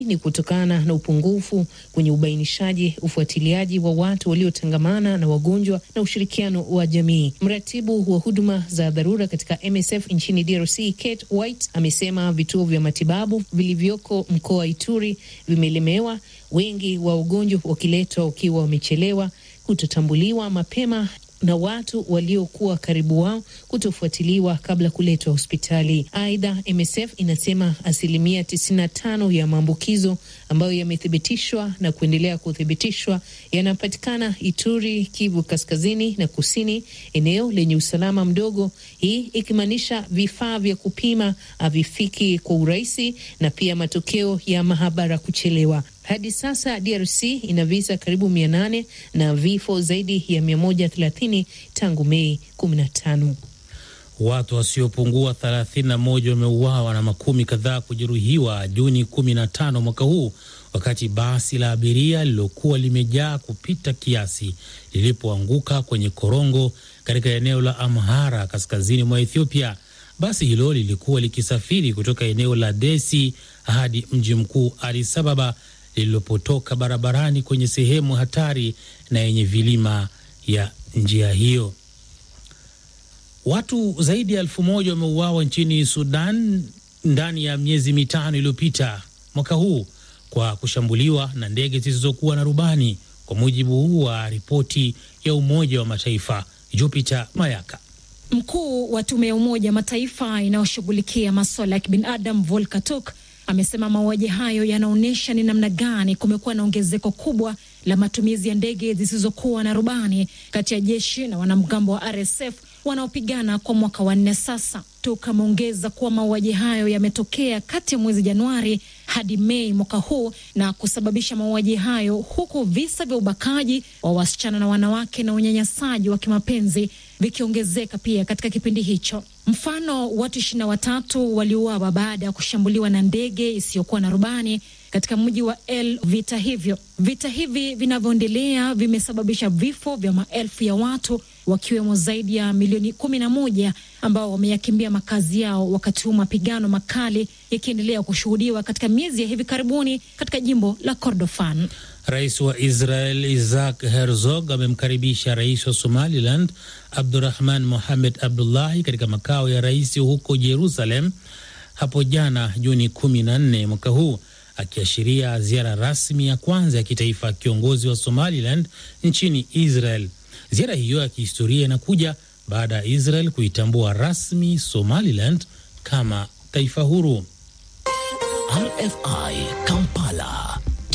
ni kutokana na upungufu kwenye ubainishaji, ufuatiliaji wa watu waliotangamana na wagonjwa na ushirikiano wa jamii. Mratibu wa huduma za dharura katika MSF nchini DRC, Kate White, amesema vituo vya matibabu vilivyoko mkoa wa Ituri vimelemewa, wengi wa ugonjwa wakiletwa ukiwa wamechelewa, kutotambuliwa mapema na watu waliokuwa karibu wao kutofuatiliwa kabla kuletwa hospitali. Aidha, MSF inasema asilimia 95 ya maambukizo ambayo yamethibitishwa na kuendelea kuthibitishwa yanapatikana Ituri, Kivu kaskazini na kusini, eneo lenye usalama mdogo, hii ikimaanisha vifaa vya kupima havifiki kwa urahisi na pia matokeo ya mahabara kuchelewa. Hadi sasa DRC ina visa karibu mia nane na vifo zaidi ya mia moja thelathini tangu Mei kumi na tano. Watu wasiopungua 31 wameuawa na makumi kadhaa kujeruhiwa Juni 15 mwaka huu wakati basi la abiria lililokuwa limejaa kupita kiasi lilipoanguka kwenye korongo katika eneo la Amhara kaskazini mwa Ethiopia. Basi hilo lilikuwa likisafiri kutoka eneo la Desi hadi mji mkuu Addis Ababa lililopotoka barabarani kwenye sehemu hatari na yenye vilima ya njia hiyo. Watu zaidi ya elfu moja wameuawa nchini Sudan ndani ya miezi mitano iliyopita mwaka huu kwa kushambuliwa na ndege zisizokuwa na rubani, kwa mujibu wa ripoti ya Umoja wa Mataifa. Jupiter Mayaka. Mkuu wa tume ya Umoja Mataifa inayoshughulikia masuala ya kibinadamu Volker Turk amesema mauaji hayo yanaonyesha ni namna gani kumekuwa na ongezeko kubwa la matumizi ya ndege zisizokuwa na rubani kati ya jeshi na wanamgambo wa RSF wanaopigana kwa mwaka wa nne sasa. Turk ameongeza kuwa mauaji hayo yametokea kati ya mwezi Januari hadi Mei mwaka huu na kusababisha mauaji hayo, huku visa vya ubakaji wa wasichana na wanawake na unyanyasaji wa kimapenzi vikiongezeka pia katika kipindi hicho. Mfano, watu ishirini na watatu waliuawa baada ya kushambuliwa na ndege isiyokuwa na rubani katika mji wa El. Vita hivyo vita hivi vinavyoendelea vimesababisha vifo vya maelfu ya watu wakiwemo zaidi ya milioni kumi na moja ambao wameyakimbia makazi yao, wakati huu mapigano makali yakiendelea kushuhudiwa katika miezi ya hivi karibuni katika jimbo la Kordofan. Rais wa Israel Isaac Herzog amemkaribisha rais wa Somaliland Abdurahman Mohamed Abdullahi katika makao ya rais huko Jerusalem hapo jana Juni kumi na nne mwaka huu akiashiria ziara rasmi ya kwanza ya kitaifa ya kiongozi wa Somaliland nchini Israel. Ziara hiyo ya kihistoria inakuja baada ya Israel kuitambua rasmi Somaliland kama taifa huru. RFI Kampala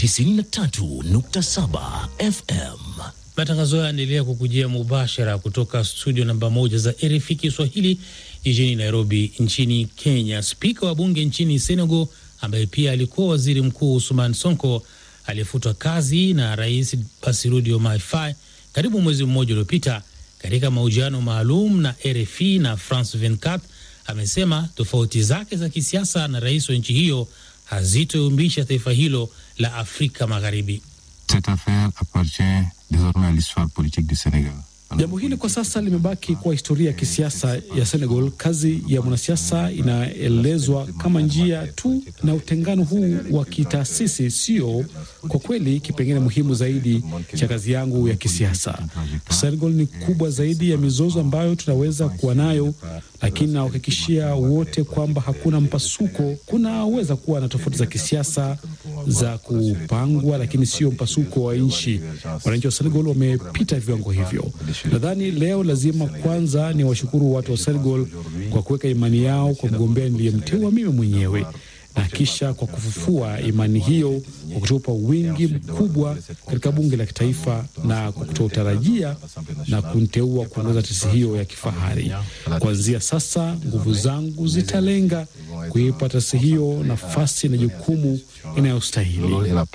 93.7 FM. Matangazo haya yanaendelea kukujia mubashara kutoka studio namba moja za RFI Kiswahili jijini Nairobi nchini Kenya. Spika wa bunge nchini Senegal ambaye pia alikuwa waziri mkuu Usman Sonko aliyefutwa kazi na rais Bassirou Diomaye Faye karibu mwezi mmoja uliopita, katika mahojiano maalum na RFI na France 24 amesema tofauti zake za kisiasa na rais wa nchi hiyo hazitoyumbisha taifa hilo la Afrika Magharibi. Cette affaire appartient désormais à l'histoire politique du Sénégal. Jambo hili kwa sasa limebaki kuwa historia ya kisiasa ya Senegal. Kazi ya mwanasiasa inaelezwa kama njia tu, na utengano huu wa kitaasisi sio kwa kweli kipengele muhimu zaidi cha kazi yangu ya kisiasa. Senegal ni kubwa zaidi ya mizozo ambayo tunaweza kuwa nayo, lakini nawahakikishia wote kwamba hakuna mpasuko. Kunaweza kuwa na tofauti za kisiasa za kupangwa, lakini sio mpasuko wa nchi. Wananchi wa Senegal wamepita viwango hivyo. Nadhani leo lazima kwanza ni washukuru watu wa Senegal kwa kuweka imani yao kwa mgombea niliyemteua mimi mwenyewe na kisha kwa kufufua imani hiyo kwa kutupa wingi mkubwa katika bunge la kitaifa na kwa kutotarajia na kunteua kuongoza taasisi hiyo ya kifahari. Kuanzia sasa, nguvu zangu zitalenga kuipa taasisi hiyo nafasi na jukumu inayostahili.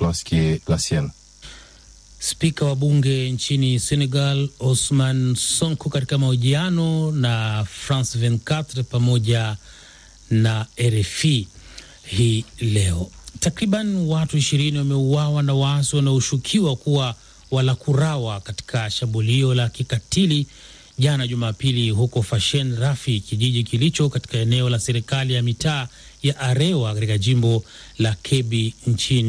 Spika wa bunge nchini Senegal Osman Sonko katika mahojiano na France 24 pamoja na RFI hii leo. Takriban watu ishirini wameuawa na waasi wanaoshukiwa kuwa walakurawa katika shambulio la kikatili jana Jumapili huko Fashen Rafi, kijiji kilicho katika eneo la serikali ya mitaa ya Arewa katika jimbo la Kebbi nchini